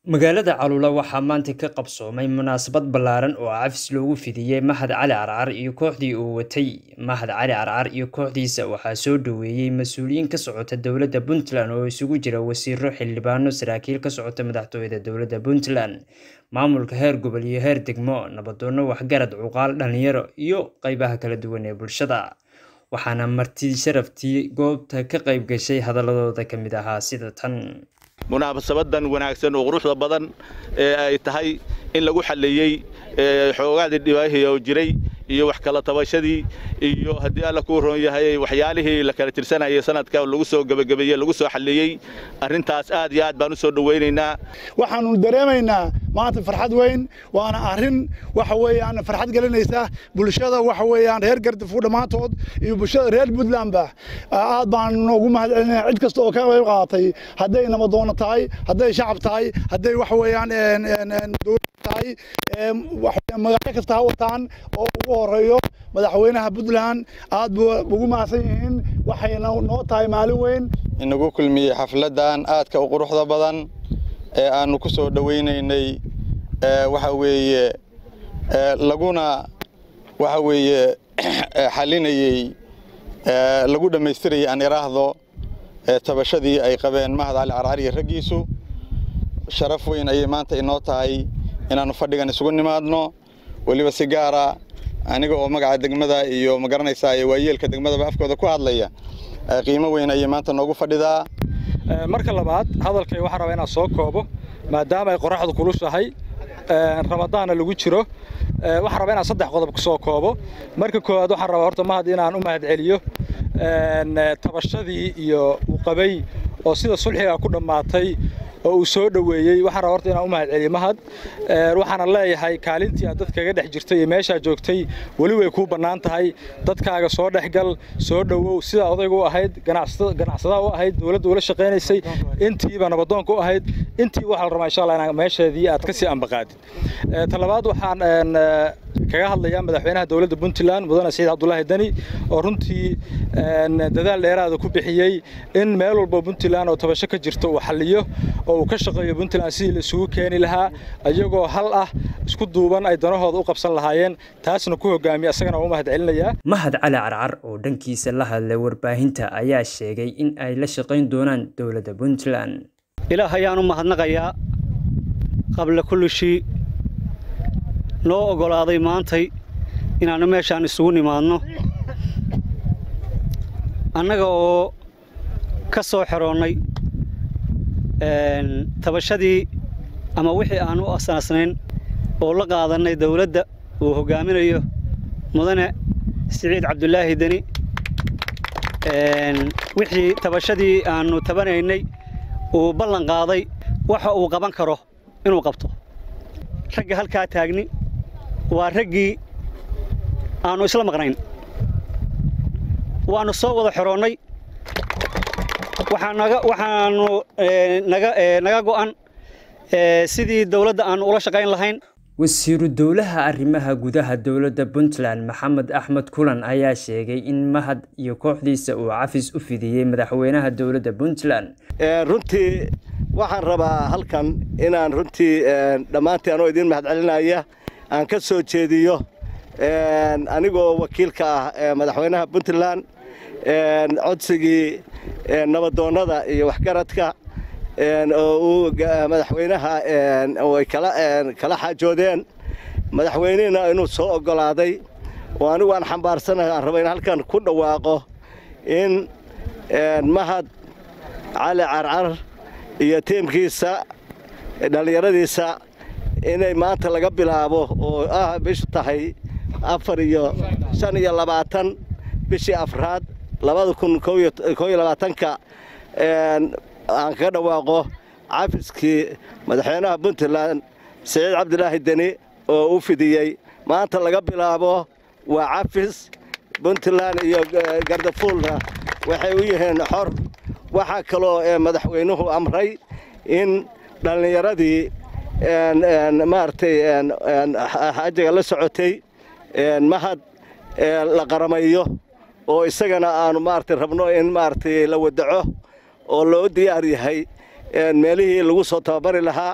Magaalada Calula waxaa maanta ka qabsoomay munaasabad ballaaran oo cafis loogu fidiyay Mahad Cali Carcar iyo kooxdii uu watay. Mahad Cali Carcar iyo kooxdiisa waxaa soo dhoweeyay mas'uuliyiin ka socota dowladda Puntland oo isugu jira wasiirro, xildhibaano, saraakiil ka socota madaxtooyada dowladda Puntland, maamulka heer gobol iyo heer degmo, nabdoonno, waxgarad, cuqaal, dhalinyaro, iyo qaybaha kala duwan ee bulshada. Waxaana marti sharaftii goobta ka qayb gashay hadalladooda ka mid ahaa sida tan. munaasabadan wanaagsan oo quruxda badan ee ay tahay in lagu xalleeyey xoogaadii dhibaahii oo jiray iyo wax kala tabashadii iyo haddii alla kuu roon yahay waxyaalihii la kala tirsanayay sanadka lagu soo gebagabeeyey lagu soo xalleeyey arrintaas aad iyo aad baan u soo dhowaynaynaa waxaanu dareemaynaa maanta farxad weyn waana arrin waxa weeyaan farxad gelinaysa bulshada waxa weeyaan reer gardafu dhammaantood iyo bulshada reer puntlandba aad baan ugu mahadcelinaya cid kasta oo ka qayb qaadatay hadday nabadoono tahay hadday shacab tahay hadday waxa weeyaan dowlad tahay magaalo kasta ha wataan oo ugu horeeyo madaxweynaha puntland aad buu ugu mahadsan yihiin waxayna noo tahay maalin weyn inagu kulmiyey xafladan aadka u quruxda badan ee aanu ku soo dhowaynaynay waxa weeye laguna waxa weeye xalinayey lagu dhammaystirayay aan iraahdo tabashadii ay qabeen mahad cali carcar iyo raggiisu sharaf weyn ayay maanta inoo tahay inaannu fadhigan isugu nimaadno weliba si gaara aniga oo magaca degmada iyo magaranaysaa iyo waayeelka degmadaba afkooda ku hadlaya qiimo weyn ayay maanta noogu fadhidaa marka labaad hadalkay waxaan rabaa inaan soo koobo maadaama ay qoraxdu kulushahay ramadaanna lagu jiro waxaan rabaa inaan saddex qodob ku soo koobo marka koowaad waxaan rabaa horta mahad inaan u mahad celiyo tabashadii iyo uu qabay oo sida sulxiga ku dhammaatay oo uu soo dhoweeyey waxaan rabaa horta inaan u mahad celiyo mahad waxaana leeyahay kaalintii aad dadkaga dhex jirtay iyo meeshaa joogtay weli way kuu bannaan tahay dadkaaga soo dhexgal soo dhowow sida odayga u ahayd ganacsadaha u ahayd dowladda ula shaqaynaysay intiiba nabadoonka u ahayd intii waxaa la rabaa insha allah inaan meesheedii aad ka sii ambaqaadid talabaad waxaan kaga hadlayaa madaxweynaha dowladda puntland mudane saciid cabdulaahi deni oo runtii dadaal dheeraada ku bixiyey in meel walba puntland oo tabasho ka jirto uu xalliyo oo uu ka shaqeeyo puntland sidii la isugu keeni lahaa iyagoo hal ah isku duuban ay danahooda u qabsan lahaayeen taasna ku hogaamiya asagana waa u mahad celinayaa mahad cali carcar oo dhankiisa la hadlay warbaahinta ayaa sheegay in ay la shaqayn doonaan dowladda puntland ilaah ayaan u mahadnaqayaa qabla kulli shii noo oggolaaday maantay inaannu meeshaan isugu nimaadno annaga oo ka soo xeroonnay tabashadii ama wixii aan u asnaasnayn oo la qaadannay dawladda uu hoggaaminayo mudane siciid cabdulaahi deni wixii tabashadii aannu tabanaynay uu ballan qaaday waxa uu qaban karo inuu qabto ragga halkaa taagni waa raggii aannu isla maqnayn waannu soo wada xeroonnay waxaannu naga go'an sidii dawladda aannu ula shaqayn lahayn wasiiru dowlaha arrimaha gudaha dowladda puntland maxamed axmed kulan ayaa sheegay in mahad iyo kooxdiisa uu cafis u fidiyey madaxweynaha dowladda puntland runtii waxaan rabaa halkan inaan runtii dhammaantii anoo idiin mahad celinaya aan ka soo jeediyo anigoo wakiilka ah madaxweynaha puntland codsigii nabadoonnada iyo waxgaradka oo uu madaxweynaha ay kala xaajoodeen madaxweynihina inuu soo oggolaaday oo anigu aan xambaarsanahay aan raba in halkan ku dhawaaqo in mahad cali carcar iyo tiimkiisa dhallinyaradiisa inay maanta laga bilaabo oo ah bishu tahay afar iyo shan iyo labaatan bishii afraad labada kun koo iyo labaatanka aan kaga dhawaaqo cafiskii madaxweynaha puntland siciid cabdilaahi deni oo u fidiyey maanta laga bilaabo waa cafis puntland iyo gardafuulna waxay u yihiin xor waxaa kaloo madaxweynuhu amray in dhallinyaradii maaragtay xajiga la socotay mahad la qaramayo oo isagana aanu maaragtay rabno in maaragtay la wadaco oo loo diyaar yahay meelihii lagu soo tababari lahaa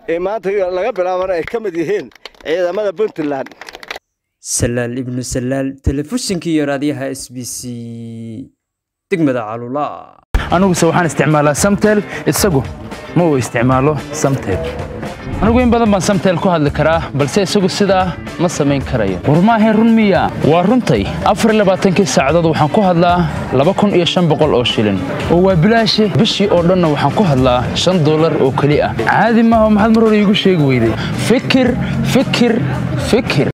ee maanta laga bilaabana ay ka mid yihiin ciidamada puntland salaal ibnu salaal telefishinkii iyo raadiyaha s b c degmada calula aniguse waxaan isticmaalaa samtel isagu ma uu isticmaalo samtel anigu in badan baan samtel ku hadli karaa balse isagu sidaa ma samayn karayo war maahayn run miya waa runtay afar labaatankii saacadood waxaan ku hadlaa laba kun iyo shan boqol oo shilin oo waa bilaashi bishii oo dhanna waxaan ku hadlaa shan dollar oo keli ah caadi maaha maxaad mar hore iigu sheegi weyday fikir fikir fikir